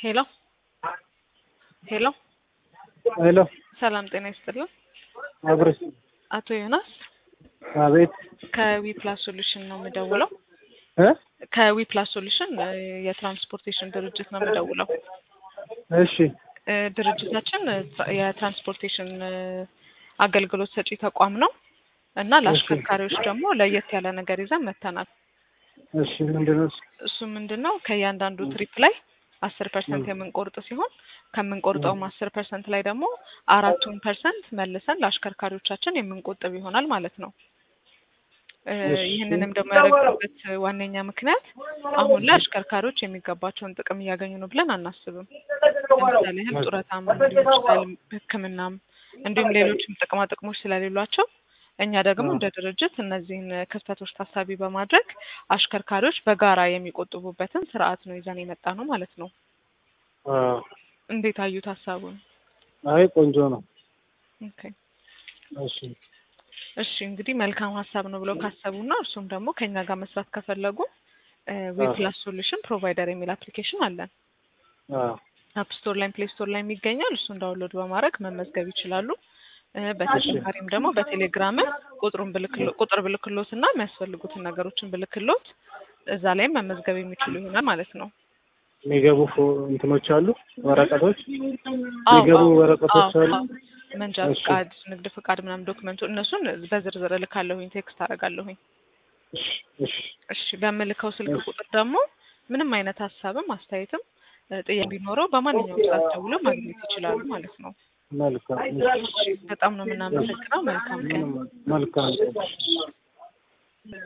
ሄሎ ሄሎ ሄሎ ሰላም ጤና ይስጥልን። አብረሽ አቶ ዮናስ አቤት ከዊ ፕላስ ሶሉሽን ነው የምደውለው። እ ከዊ ፕላስ ሶሉሽን እ የትራንስፖርቴሽን ድርጅት ነው የምደውለው። እሺ እ ድርጅታችን እ ትራ- የትራንስፖርቴሽን እ አገልግሎት ሰጪ ተቋም ነው እና ለአሽከርካሪዎች ደግሞ ለየት ያለ ነገር ይዘን መጥተናል። እሺ ምንድን ነው እሱ? እሱ ምንድን ነው ከእያንዳንዱ ትሪፕ ላይ አስር ፐርሰንት የምንቆርጥ ሲሆን ከምንቆርጠውም አስር ፐርሰንት ላይ ደግሞ አራቱን ፐርሰንት መልሰን ለአሽከርካሪዎቻችን የምንቆጥብ ይሆናል ማለት ነው። እ እሺ። ይህንንም ደግሞ ያደረግንበት ዋነኛ ምክንያት አሁን ላይ አሽከርካሪዎች የሚገባቸውን ጥቅም እያገኙ ነው ብለን አናስብም። ለምሳሌ ያህል ጡረታም ሊሆን ይችላል፣ ሕክምናም እንዲሁም ሌሎችም ጥቅማ ጥቅሞች ስለሌሏቸው እኛ ደግሞ እንደ ድርጅት እነዚህን ክፍተቶች ታሳቢ በማድረግ አሽከርካሪዎች በጋራ የሚቆጥቡበትን ስርዓት ነው ይዘን የመጣ ነው ማለት ነው። አዎ። እንዴት አዩት ሀሳቡን? አይ ቆንጆ ነው። ኦኬ እሺ እሺ እንግዲህ መልካም ሀሳብ ነው ብለው ካሰቡና እርሱም ደግሞ ከኛ ጋር መስራት ከፈለጉ ዌፕላስ ሶሉሽን ፕሮቫይደር የሚል አፕሊኬሽን አለን። አዎ አፕ ስቶር ላይ ፕሌይ ስቶር ላይ የሚገኛል። እሱን ዳውንሎድ በማድረግ መመዝገብ ይችላሉ። እ በተጨማሪም ደግሞ በቴሌግራም ቁጥሩን ብልክሎ ቁጥር ብልክሎት እና የሚያስፈልጉትን ነገሮችን ብልክሎት እዛ ላይም መመዝገብ የሚችሉ ይሆናል ማለት ነው። የሚገቡ ፎ- እንትኖች አሉ ወረቀቶች አዎ፣ የሚገቡ አዎ፣ ወረቀቶች አዎ፣ አሉ። አዎ። መንጃ እሺ። ፍቃድ፣ ንግድ ፍቃድ ምናምን ዶክመንቱ እነሱን በዝርዝር እልካለሁኝ፣ ቴክስት አደርጋለሁኝ። እሺ እሺ እሺ በምልከው ስልክ እሺ። ቁጥር ደግሞ ምንም አይነት ሀሳብም አስተያየትም እ ጥያቄ ቢኖረው በማንኛውም ሰዓት ደውለው ማግኘት ይችላሉ ማለት ነው። መልካም እሺ በጣም ነው የምናመሰግነው። መልካም ቀን። መልካም